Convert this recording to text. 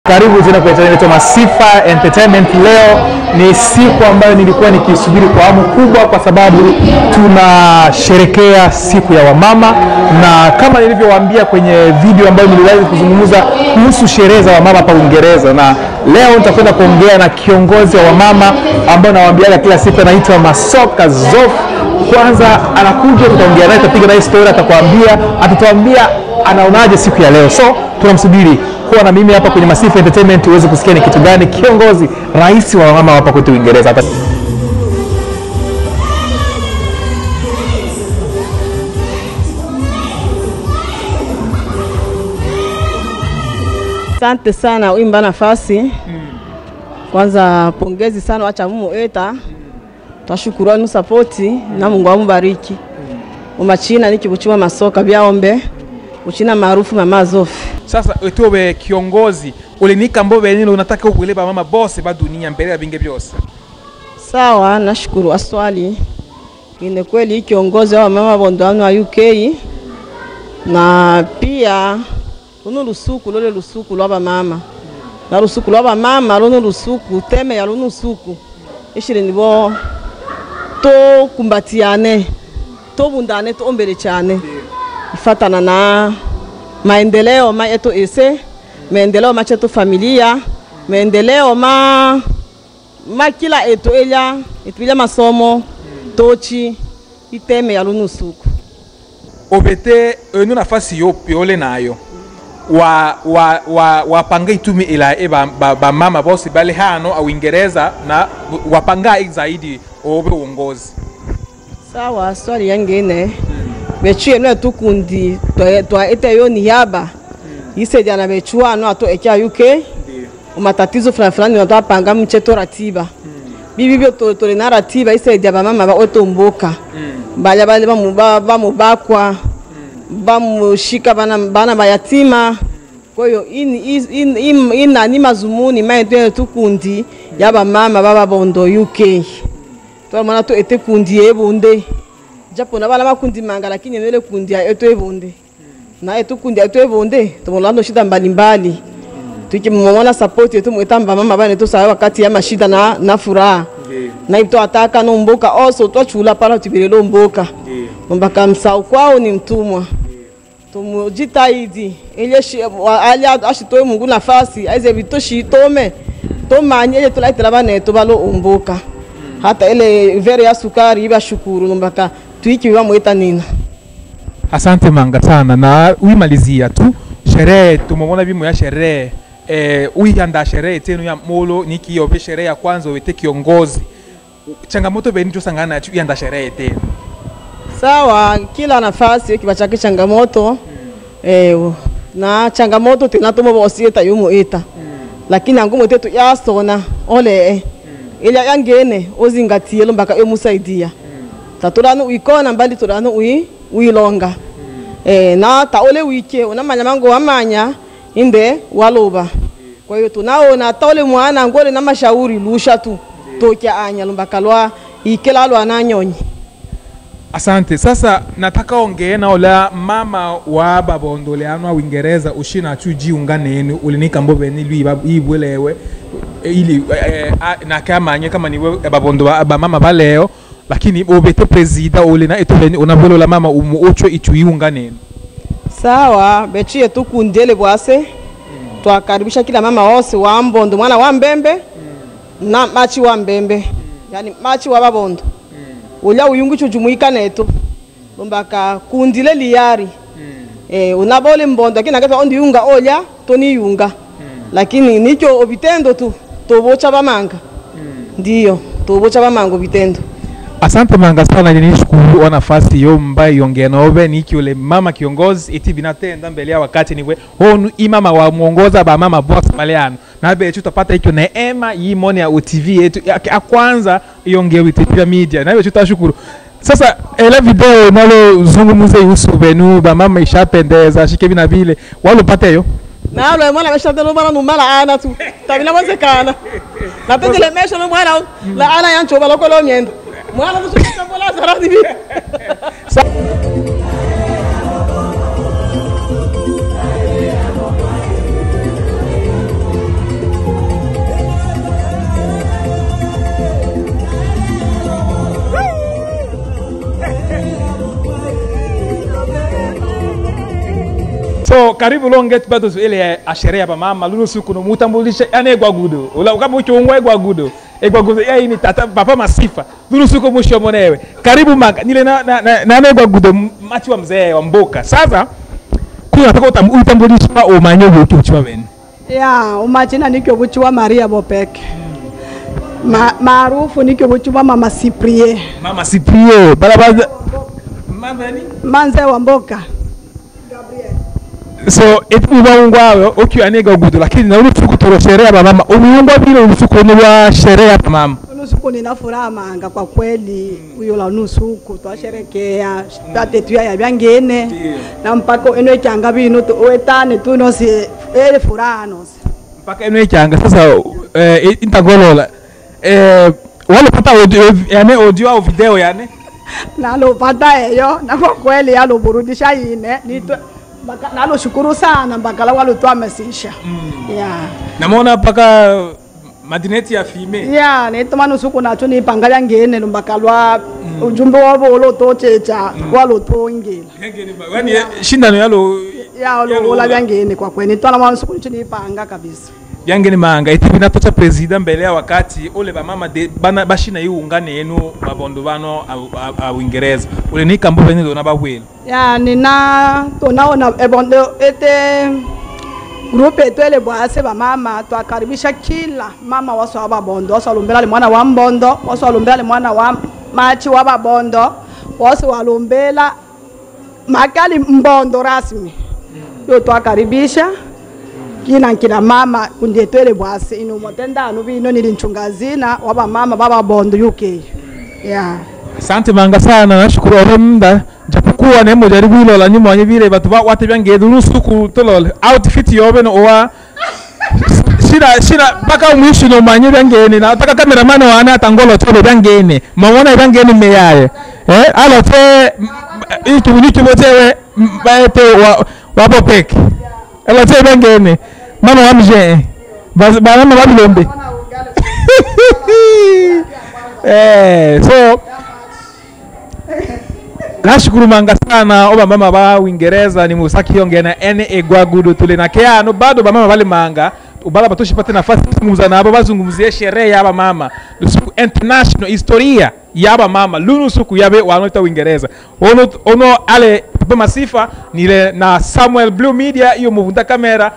Karibu tena kwenye channel yetu Masifa Entertainment. Leo ni siku ambayo nilikuwa nikisubiri kwa hamu kubwa, kwa sababu tunasherekea siku ya wamama, na kama nilivyowaambia kwenye video ambayo niliwahi kuzungumza kuhusu sherehe za wamama hapa Uingereza, na leo nitakwenda kuongea na kiongozi wa wamama ambayo nawaambiaga kila siku, anaitwa Masoka Zof. Kwanza anakuja, tutaongea naye, tutapiga naye story, atakwambia, atatuambia anaonaje siku ya leo. So tunamsubiri kuwa na mimi hapa kwenye Masifa Entertainment uweze kusikia ni kitu gani kiongozi rais wa wamama hapa kwetu Uingereza hata Asante sana uimba nafasi kwanza, pongezi sana wacha mumu eta twashukuru anu sapoti na Mungu amubariki umachina niki buchuma masoka byaombe uchina maarufu mama Zofi. sasa wetuwe kiongozi ulinika mbo benini unataka ukueleba mama bose ba dunia mbele ya binge byose Sawa, nashukuru aswali ine kweli hii kiongozi wa mama bondo anu wa UK na pia lunu lusuku lole lusuku lwa bamama na lusuku lwa bamama lunu lusuku teme ya lunu suku ishiri nibo tokumbatiane tobundane toombele cyane ifatana na maendeleo ma yetu ese maendeleo ma chetu familia maendeleo ma ma kila etu elya etu ilya masomo tochi iteme ya lunu suku obete enu nafasi yo yole nayo wa wa wa wapanga itumi ila e ba, ba, ba mama bose bale hano au Uingereza na wapanga zaidi obe uongozi sawa swali yangene bechuye no tukundi twa- twaete yo niyaba yisejana bechuano ato ekya UK umatatizo fulani fulani watwapanga mcheto ratiba bibi byo to- tuli na ratiba isaidia bamama baoto mboka balya bale bamu- ba- bamubakwa bamushika bana, bana bayatima kwa hiyo ini- is- in- im- inani mazumuni maetwene tukundi ya bamama bababondo UK twamana to ete kundi ebunde japo na bana makundi manga lakini nele kundi ya eto ebunde na eto kundi ya eto ebunde tumolando shida mbalimbali tukimwona support yetu mwetamba mama bana to sawa wakati ya mashida na, na furaha na ito ataka no mboka also twachula pala tubirelo mboka mbaka msau kwao ni mtumwa tumujitahidi ile shi- wa- ali ashitoe mungu nafasi aize vitoshi tome tomanye ile tulaitela banetu balo umbuka hata ile vere ya sukari ibashukuru nombaka tuiki bamwita nina Asante manga sana, na uimalizia tu sherehe. Tumemwona bimo ya sherehe eh, uianda sherehe tenu ya molo nikiyobe sherehe ya kwanza wete kiongozi changamoto beni tosangana nacho ianda sherehe tenu sawa kila nafasi kiba chake changamoto eh, na changamoto tena tomo bosieta yumo eta lakini angumo tetu yasona ole eh. ila yangene ozingatie lombaka emusaidia tatulano uikona mbali tulano ui uilonga eh, na taole wike unamanya mango wamanya inde waloba kwa hiyo tunaona taole mwana ngole na mashauri lusha tu tokya anya lombaka lwa ikela lwa nanyonyi Asante. Sasa nataka ongee na ola mama wa babondole ano wa Uingereza ushina chu jiunga nenu ulinika mbo beni lui ba- ibwelewe ili eh, ah, na kama nye kama niwe babondo ba, ba mama baleo lakini obete presida ole na eto beni unabwelo la mama umu ocho ichu iunga nenu sawa bechiye tukundele bwase twakaribisha kila mama wose wa mbondo mwana wa mbembe na machi wa mbembe yani machi wa babondo ulya uyungu chujumuika netu lombaka kundile liyari eh, unabole mbondo lakini akata ondi yunga olya toni yunga lakini nicho obitendo tu tobocha bamanga ndiyo tobocha bamanga obitendo Asante manga sana, nishukuru wa nafasi yo mbaye yongea naobe niki ule mama kiongozi iti binatenda mbele ya wakati niwe honu imama wa muongoza ba mama boss maleano na be tutapata ikyo neema yimone ya UTV yetu ya ya kwanza yongea witipia media na hiyo tutashukuru. Sasa ele video nalo zungumuze ihusu benu ba mama ishapendeza shike bina vile walopata hiyo nalo mwana ameshatelo bana numala ana tu tabina wezekana napendele mesho no mwana la ana yancho baloko lo myendo mwana tusikambola zaradi bi karibu longet bado ile asherea pa mama lulu siku no mutambulisha yani egwagudo ula kama uchungwa egwagudo egwagudo yeye ni tata papa masifa lulu siku mwisho monewe karibu manga nile na na, na, na, na egwagudo machi wa mzee wa mboka sasa kuna nataka utam- utambulisha umanye ubuki uchwa bene ya umachina nikyo buchiwa maria bopeke Ma, maarufu nikyo buchiwa mama siprie mama siprio balabaza mama ni manze wa mboka so etubaungwawe ukiwa nega gudu lakini na ulufuku toro sherehe ba mama umiungwa vile ulufuku ni wa sherehe pa mama nusuku nina furaha manga kwa kweli uyo la nusuku twasherekea tatetuya ya byangene na mpaka eno ekyanga bino tu- wetane tu nosi ele furaha nosi mpaka eno ichanga sasa eh, intagolola eh, walopata audio, yani audio au video yani nalopata eyo na kwa kweli yaloburudisha ine nitwe mpaka- naloshukuru sana mpaka la walotwamesisha yeah. namona mpaka madineti ya fime ya nitomana usuku nacho nipanga lyangene lumbaka lwa ujumbe wavo ulotochecha walotongela yani shindano yalo ya lola vyangene kwa kweli nitwala mwana usuku nicho nipanga kabisa byangeni manga iti binatocha presida mbele ya wakati ule bamama de bana bashina iungane yenu babondo bano a- a- a uingereza ule nikambo bene lona babwela ya nina tonaona ebondo ete grupe etu ele bwase bamama twakaribisha kila mama waso wa babondo waso walumbela li mwana wa mbondo waso walumbela li mwana wa machi wa babondo waso walumbela makali mbondo rasmi yo twakaribisha kina nkina mama kundi etu ele bwase ino motendano bino nili nchungazina wa bamama ba babondo uk yeah. asante manga sana nashukuru ore mda japokuwa nemo jaribu ilola nyuma wanye vile batu ba wate byangedu lusuku tolol outfit yobe no wa shira shira mpaka mwisho no manye byangene na taka cameraman wana tangolo tolo byangene mawona byangene meyaye eh alo te itu ni kimotewe baete wa wapo peke alo te byangene mama wamje bana babilombe eh so nashukuru manga sana o bamama ba uingereza ni musaki yongena ene egwagudu tule na keano bado bamama bale manga ubala batoshipate nafasi kuzungumza nabo bazungumzie sherehe yaba mama lusuku international historia yaba mama lunu suku yabe wanoita uingereza ono, ono ale papa masifa nile na samuel blue media iyo muvunda kamera